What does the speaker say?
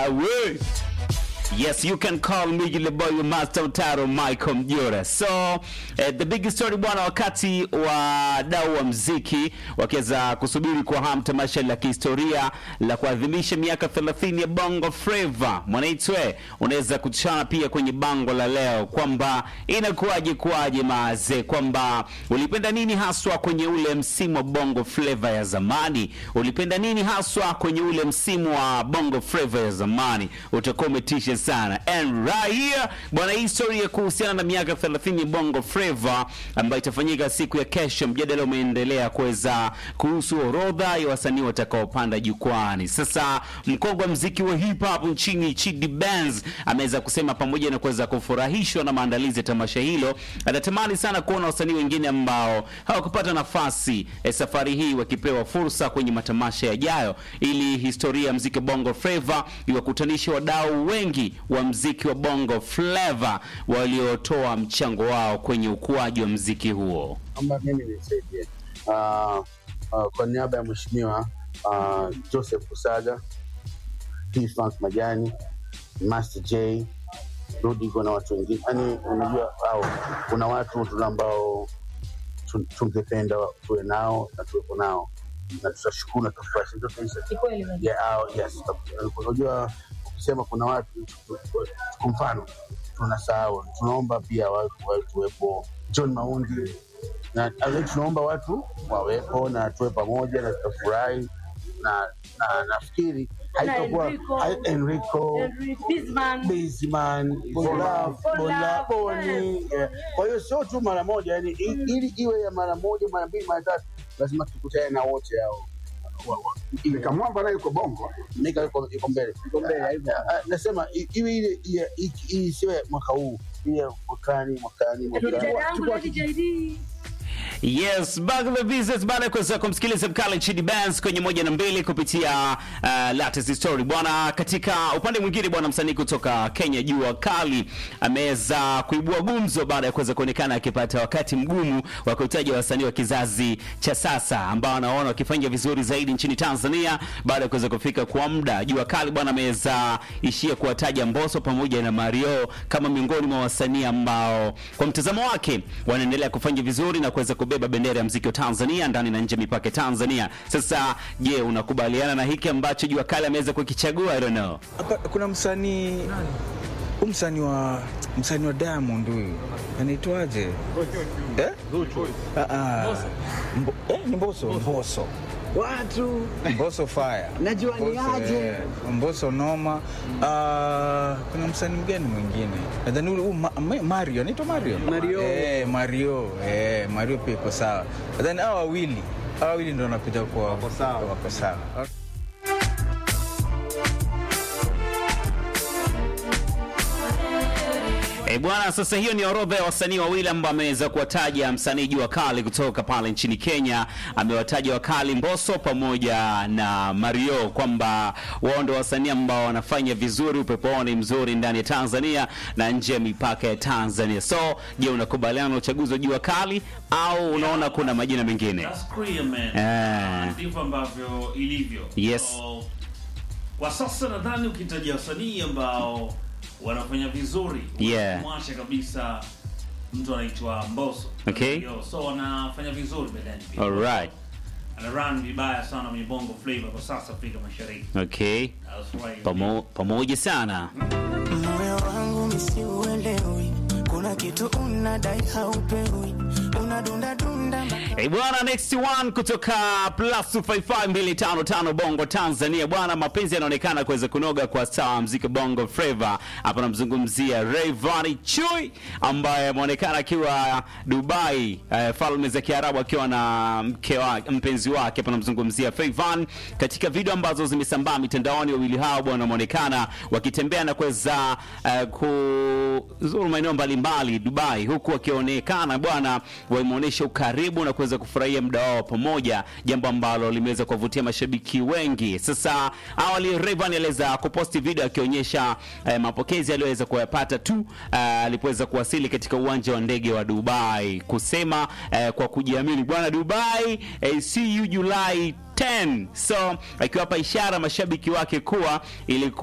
we. Yes, you can call me the boy with Master Utaro Michael Mjora. So, eh, the big story bwana, wakati wa dau wa mziki wakiweza kusubiri kwa hamu tamasha la kihistoria la kuadhimisha miaka 30 ya Bongo Flava. Mwanaitwe, unaweza kutushana pia kwenye bango la leo kwamba inakuwaje kuwaje maaze, kwamba ulipenda nini haswa kwenye ule msimu wa Bongo Flava ya zamani? Ulipenda nini haswa kwenye ule msimu wa Bongo Flava ya zamani? Utakuwa umetisha sana. And right here bwana, hii story ya kuhusiana na miaka 30 ya Bongo Flava ambayo itafanyika siku ya kesho, mjadala umeendelea kuweza kuhusu orodha ya wasanii watakaopanda jukwani. Sasa mkongwe wa mziki wa hip hop nchini Chidi Benz ameweza kusema pamoja na kuweza kufurahishwa na maandalizi ya tamasha hilo, anatamani sana kuona wasanii wengine ambao hawakupata nafasi eh, safari hii wakipewa fursa kwenye matamasha yajayo, ili historia ya mziki Bongo Flava iwakutanishe wadau wengi wa mziki wa Bongo Flava waliotoa mchango wao kwenye ukuaji wa mziki huo. kwamba mimi nisaidie uh, uh, kwa niaba ya mheshimiwa uh, Joseph Kusaga, P-Funk Majani, Master J, Rudigo na watu wengine. Yani unajua au kuna watu tuna ambao tu- tungependa tuwe nao na tuwepo nao na tutashukuru na tutafurahi. Ndio tunaisha. Kikweli unajua. Yeah, oh, yes. Unajua ukisema kuna watu kwa mfano tunasahau, tunaomba pia watu wawepo, John Maundi na na tunaomba watu wawepo na tuwe pamoja na tutafurahi na na nafikiri Na haitakuwa Enrico. hai- Enrico Henry Bisman. Bizman, Bola, Bola, Bola, Boni. eh. yeah. Kwa hiyo sio tu mara moja, yani i- ili iwe ya mara moja, mara mbili, mara tatu, lazima tukutane na wote hao. Wa- wa- Nikamwamba naye yuko Bongo. Nika yuko yuko mbele, yuko mbele. Ah, ah, Nasema i- iwe ile ile- i- hii sio ya mwaka huu, ile ya mwakani, mwakani, mwakani. Dadangu Lady JD. Yes, back to the business baada ya kuweza kumsikiliza mkale Chidi Benz kwenye moja na mbili kupitia uh, latest story bwana. Katika upande mwingine bwana, msanii kutoka Kenya Jua Kali ameweza kuibua gumzo baada ya kuweza kuonekana akipata wakati mgumu wa kuhitaji wasanii wa kizazi cha sasa ambao anaona wakifanya vizuri zaidi nchini Tanzania baada ya kuweza kufika kwa muda. Jua Kali bwana ameweza ishia kuwataja Mbosso pamoja na Mario kama miongoni mwa wasanii ambao kwa mtazamo wake wanaendelea kufanya vizuri na kuweza kubeba bendera ya mziki wa Tanzania ndani na nje ya mipaka ya Tanzania. Sasa je, unakubaliana na hiki ambacho Jua Kali ameweza kukichagua? I don't know. Hapa kuna msanii huyu msanii wa msanii wa Diamond huyu anaitwaje? Eh? Ah, ah. Mbo, eh, ni Mbosso, Mbosso. watu Mbosso fire. Najua ni Mbosso, aje. eh, Mbosso noma. Ah, kuna msanii mgani mwingine? Nadhani huyu Ma- Ma- Mario, anaitwa Mario. Mario. Eh, Mario. Eh, Mario pia iko sawa. Nadhani hao wawili, hao wawili ndio wanakuja kwa wako sawa. Wako sawa. E bwana, sasa hiyo ni orodha ya wasanii wawili ambao ameweza kuwataja msanii Jua Kali kutoka pale nchini Kenya. Amewataja Wakali Mbosso pamoja na Mario kwamba wao ndio wasanii ambao wanafanya vizuri, upepo wao ni mzuri ndani ya Tanzania na nje ya mipaka ya Tanzania. So, je, unakubaliana na uchaguzi wa Jua Kali au unaona kuna majina mengine? That's clear, man. Eh. Ndivyo ambavyo ilivyo. Yes. So, kwa sasa nadhani ukitaja wasanii ambao wanafanya vizuri Yeah. mwasha kabisa mtu anaitwa Mbosso. Okay. Yo, so wanafanya vizuri bedani pia. Alright. Ana run vibaya sana kwenye Bongo Flava kwa sasa Afrika Mashariki. Okay. That's right. Pamo, pamoja sana. Moyo wangu misiuelewi, kuna kitu unadai haupewi, unadunda dunda Hey bwana, next one kutoka plus 255 Bongo Tanzania bwana, mapenzi yanaonekana kuweza kunoga kwa star wa muziki Bongo Flava. Hapa namzungumzia Rayvanny Chui ambaye ameonekana akiwa Dubai, eh, falme za Kiarabu, akiwa na mke wa mpenzi wake. Hapa namzungumzia Rayvanny. Katika video ambazo zimesambaa mitandaoni, wawili hao bwana wameonekana wakitembea na kuweza eh, kuzuru maeneo mbalimbali Dubai, huku wakionekana bwana wameonyesha ukaribu na kuweza kufurahia muda wao pamoja, jambo ambalo limeweza kuwavutia mashabiki wengi. Sasa awali Rayvanny aliweza kuposti video akionyesha eh, mapokezi aliyoweza kuyapata tu eh, alipoweza kuwasili katika uwanja wa ndege wa Dubai, kusema eh, kwa kujiamini bwana Dubai eh, see you July 10 so akiwapa ishara mashabiki wake kuwa ilikuwa